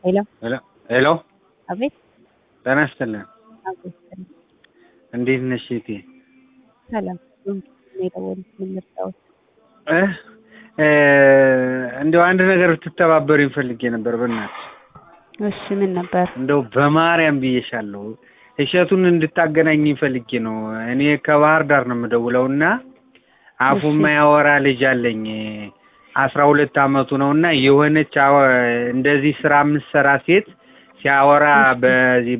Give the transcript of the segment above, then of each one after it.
ሄሎ ሄሎ ሄሎ አቤት ጤና ይስጥልን። አቤት እንዴት ነሽ እህቴ? ሰላም ነው የደወሉት ምን ልርዳዎት? እ እ እንደው አንድ ነገር ብትተባበሪኝ ፈልጌ ነበር በእናትሽ። እሺ ምን ነበር? እንደው በማርያም ብዬሻለሁ እሸቱን እንድታገናኝኝ ፈልጌ ነው። እኔ ከባህር ዳር ነው የምደውለው እና አፉ እሺ። የማያወራ ልጅ አለኝ አስራ ሁለት አመቱ ነው እና የሆነች አወ- እንደዚህ ስራ የምትሰራ ሴት ሲያወራ በዚህ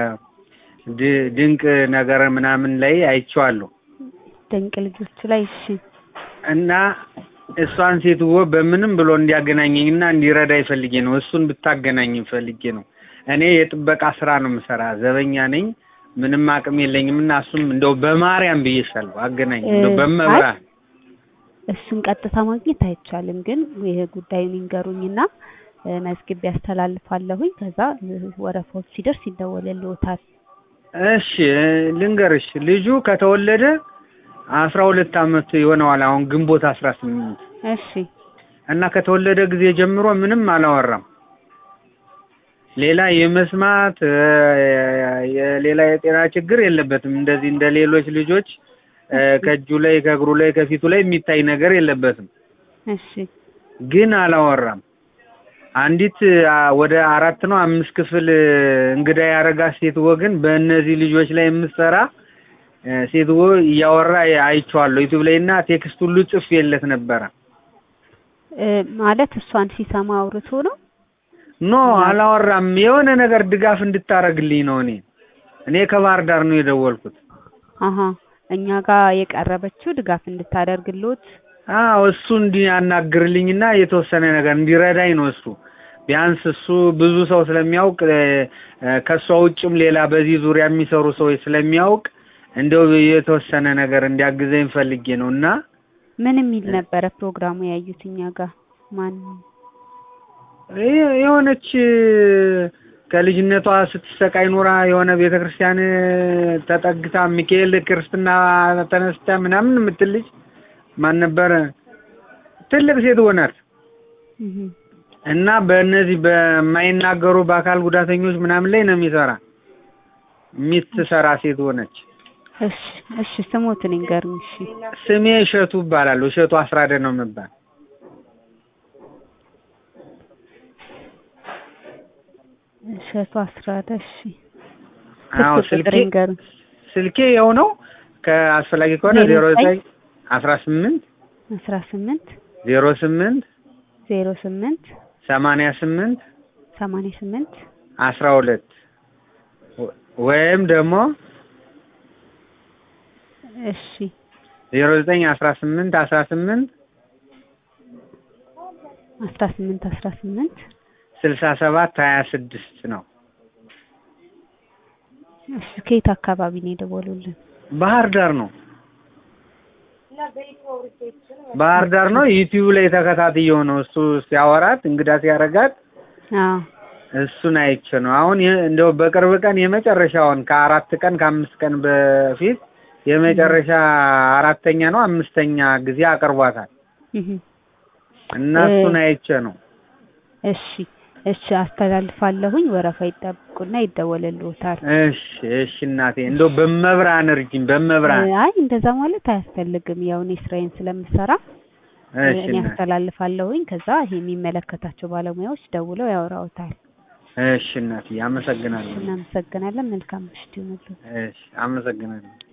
በድንቅ ነገር ምናምን ላይ አይቼዋለሁ ድንቅ ልጆች ላይ እሺ እና እሷን ሴትዮ በምንም ብሎ እንዲያገናኘኝ እና እንዲረዳኝ ፈልጌ ነው። እሱን ብታገናኘኝ ፈልጌ ነው። እኔ የጥበቃ ስራ ነው የምሰራ፣ ዘበኛ ነኝ። ምንም አቅም የለኝም እና እሱም እንደው በማርያም ብዬሻለሁ አገናኝ እንደው እ፣ በመብራት እሱን ቀጥታ ማግኘት አይቻልም፣ ግን ይሄ ጉዳዩን ይንገሩኝና እ፣ መዝግቤ ያስተላልፋለሁኝ። ከዛ እ፣ ወረፋዎች ሲደርስ ይደወልልዎታል። እሺ እ፣ ልንገርሽ ልጁ ከተወለደ አስራ ሁለት አመት ይሆነዋል አሁን ግንቦት አስራ ስምንት እሺ እና ከተወለደ ጊዜ ጀምሮ ምንም አላወራም። ሌላ የመስማት እ፣ የሌላ የጤና ችግር የለበትም። እንደዚህ እንደ ሌሎች ልጆች እ፣ ከእጁ ላይ ከእግሩ ላይ ከፊቱ ላይ የሚታይ ነገር የለበትም። እሺ ግን አላወራም። አንዲት አ፣ ወደ አራት ነው አምስት ክፍል እ፣ እንግዳ ያደረጋት ሴትዮ ግን በእነዚህ ልጆች ላይ የምትሰራ እ፣ ሴትዮ እያወራ አይቼዋለሁ ዩቲዩብ ላይ እና ቴክስት ሁሉ ጽፌለት ነበረ። እ፣ ማለት እሷን ሲሰማ አውርቶ ነው። ኖ አላወራም። የሆነ ነገር ድጋፍ እንድታረግልኝ ነው። እኔ እኔ ከባህር ዳር ነው የደወልኩት። አሀ እኛ ጋር የቀረበችው ድጋፍ እንድታደርግልዎት አዎ እሱ እንዲያናግርልኝና የተወሰነ ነገር እንዲረዳኝ ነው። እሱ ቢያንስ እሱ ብዙ ሰው ስለሚያውቅ እ፣ እ፣ ከእሷ ውጭም ሌላ በዚህ ዙሪያ የሚሰሩ ሰዎች ስለሚያውቅ እንደው የተወሰነ ነገር እንዲያግዘኝ ፈልጌ ነው እና ምን የሚል ነበረ ፕሮግራሙ ያዩት እኛ ጋር ማን የ- የሆነች ከልጅነቷ ስትሰቃይ ኖራ የሆነ ቤተ ክርስቲያን ተጠግታ ሚካኤል ክርስትና ተነስታ ምናምን የምትል ልጅ ማን ነበረ? ትልቅ ሴት ሆናት እህ እና በእነዚህ በማይናገሩ በአካል ጉዳተኞች ምናምን ላይ ነው የሚሰራ የምትሰራ ሴት ሆነች። እሺ እሺ ስሞትን ይንገሩኝ እሺ ስሜ እሸቱ እባላለሁ። እሸቱ አስራደ ነው የምባል። እሸቱ አስራደ እሺ አዎ ስልክ ቁጥር ስልኬ ይንገሩኝ ስልኬ የው ነው ከአስፈላጊ ከሆነ ዜሮ ዜሮ ዘጠኝ አስራ ስምንት አስራ ስምንት ዜሮ ስምንት ዜሮ ስምንት ሰማንያ ስምንት ሰማንያ ስምንት አስራ ሁለት ወይም ደግሞ እሺ ዜሮ ዘጠኝ አስራ ስምንት አስራ ስምንት አስራ ስምንት አስራ ስምንት ስልሳ ሰባት ሀያ ስድስት ነው። እሺ ከየት አካባቢ ነው የደወሉልን? ባህር ዳር ነው። ባህር ዳር ነው። ዩቲዩብ ላይ ተከታትየው ነው እሱ ሲያወራት እንግዳ ሲያረጋት አዎ እሱን አይቼ ነው። አሁን የ- እንደው በቅርብ ቀን የመጨረሻውን ከአራት ቀን ከአምስት ቀን በፊት የመጨረሻ አራተኛ ነው አምስተኛ ጊዜ አቅርቧታል እህ እና እ- እሱን አይቼ ነው። እሺ እሺ አስተላልፋለሁኝ። ወረፋ ይጠብቁና ይደወልልዎታል። እሺ እሺ እናቴ እንደው በመብራን እርጅኝ በመብራን አይ እንደዛ ማለት አያስፈልግም። ያው እኔ ስራዬን ስለምሰራ እሺ እኔ እናቴ አስተላልፋለሁኝ። ከዛ ይሄ የሚመለከታቸው ባለሙያዎች ደውለው ያወራውታል። እሺ እናቴ አመሰግናለሁ። እናመሰግናለን። መልካም ምሽት ይሁንልዎት። እሺ አመሰግናለሁ።